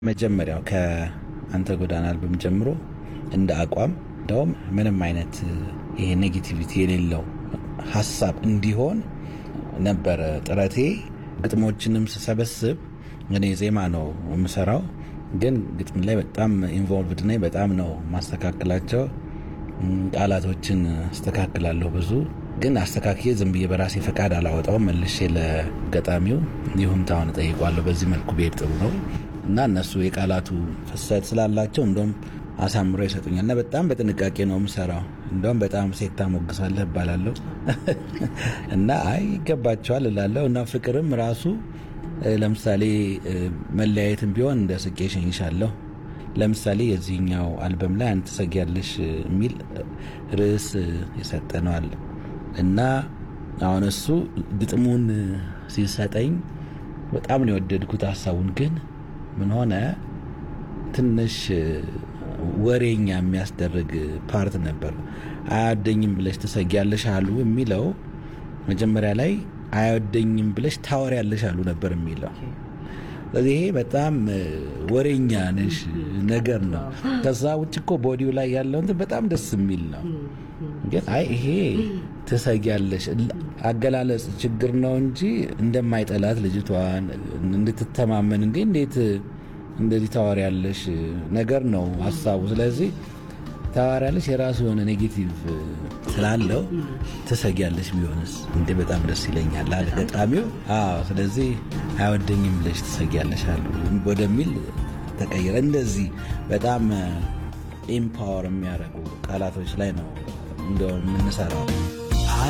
መጀመሪያው ከአንተ ጎዳና አልበም ጀምሮ እንደ አቋም እንደውም ምንም አይነት ይሄ ኔጌቲቪቲ የሌለው ሀሳብ እንዲሆን ነበረ ጥረቴ። ግጥሞችንም ስሰበስብ እኔ ዜማ ነው የምሰራው፣ ግን ግጥም ላይ በጣም ኢንቮልቭድ ነኝ። በጣም ነው ማስተካከላቸው። ቃላቶችን አስተካክላለሁ ብዙ ግን አስተካክዬ ዝም ብዬ በራሴ ፈቃድ አላወጣውም። መልሼ ለገጣሚው ይሁንታውን እጠይቋለሁ። በዚህ መልኩ ብሄድ ጥሩ ነው እና እነሱ የቃላቱ ፍሰት ስላላቸው እንደውም አሳምሮ ይሰጡኛል እና በጣም በጥንቃቄ ነው የምሰራው። እንደውም በጣም ሴት ታሞግሳለህ እባላለሁ እና አይ ይገባቸዋል እላለሁ እና ፍቅርም ራሱ ለምሳሌ መለያየትም ቢሆን እንደ ስቄ ሸኝሻለሁ። ለምሳሌ የዚህኛው አልበም ላይ አንተ ትሰጊያለሽ የሚል ርዕስ ይሰጠነዋል እና አሁን እሱ ግጥሙን ሲሰጠኝ በጣም ነው የወደድኩት ሀሳቡን። ግን ምን ሆነ ትንሽ ወሬኛ የሚያስደርግ ፓርት ነበር። አያወደኝም ብለሽ ትሰጊያለሽ አሉ የሚለው መጀመሪያ ላይ አያወደኝም ብለሽ ታወሪያለሽ አሉ ነበር የሚለው ስለዚህ ይሄ በጣም ወሬኛ ነሽ ነገር ነው። ከዛ ውጭ እኮ ቦዲው ላይ ያለው እንትን በጣም ደስ የሚል ነው። ግን አይ ይሄ ትሰጊያለሽ አገላለጽ ችግር ነው እንጂ እንደማይጠላት ልጅቷን እንድትተማመን እንዴ እንዴት እንደዚህ ታወሪያለሽ ነገር ነው ሀሳቡ። ስለዚህ ታወሪያለሽ የራሱ የሆነ ኔጌቲቭ ስላለው ትሰጊያለሽ ቢሆንስ እንዴ በጣም ደስ ይለኛል አለ ገጣሚው። አዎ ስለዚህ አይወደኝም ብለሽ ትሰጊያለሽ አሉ ወደሚል ተቀየረ። እንደዚህ በጣም ኤምፓወር የሚያደርጉ ቃላቶች ላይ ነው እንደው የምንሰራው።